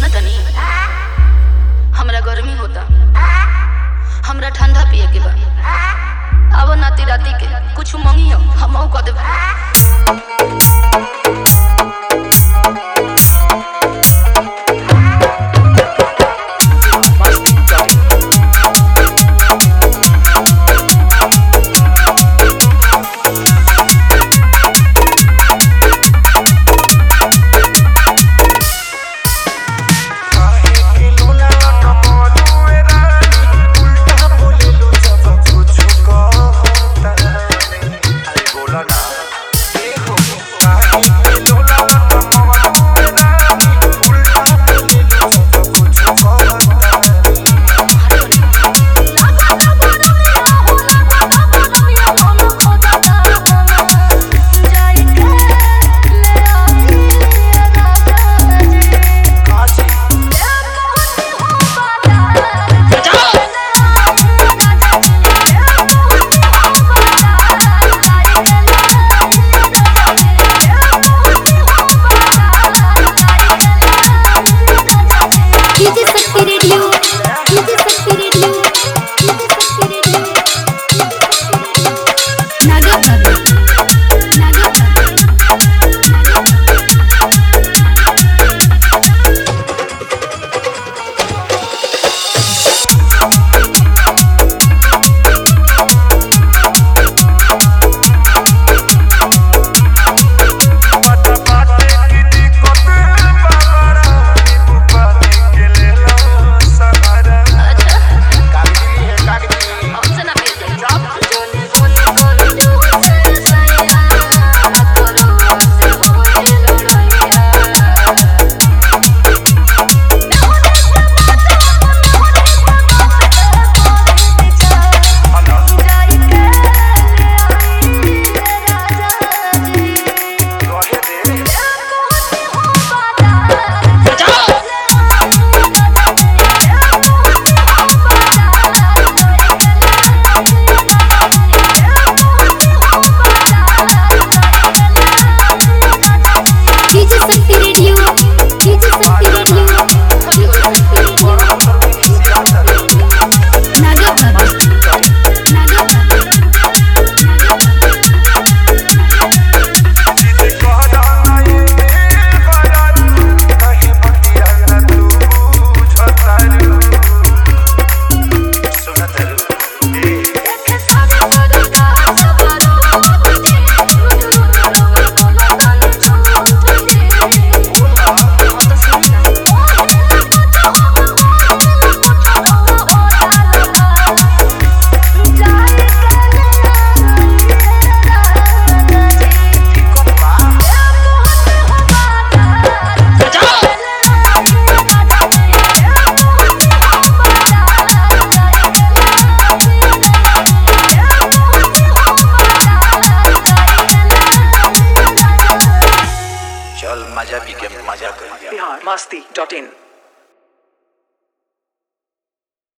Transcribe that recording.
सुना तनी हमरा गर्मी होता हमरा ठंडा पिए के बा अब नाती राती के कुछ मंगी हो हम कह देब DJ Shakti radio DJ Shakti radio DJ Shakti radio Naga Babu Naga Babu अच्छा हमसे ना पिए DJ Shakti radio DJ Shakti radio DJ Shakti radio Naga Babu Naga Babu Naga बाबू चल मजा पी के मजा कर बिहार मस्ती डॉट इन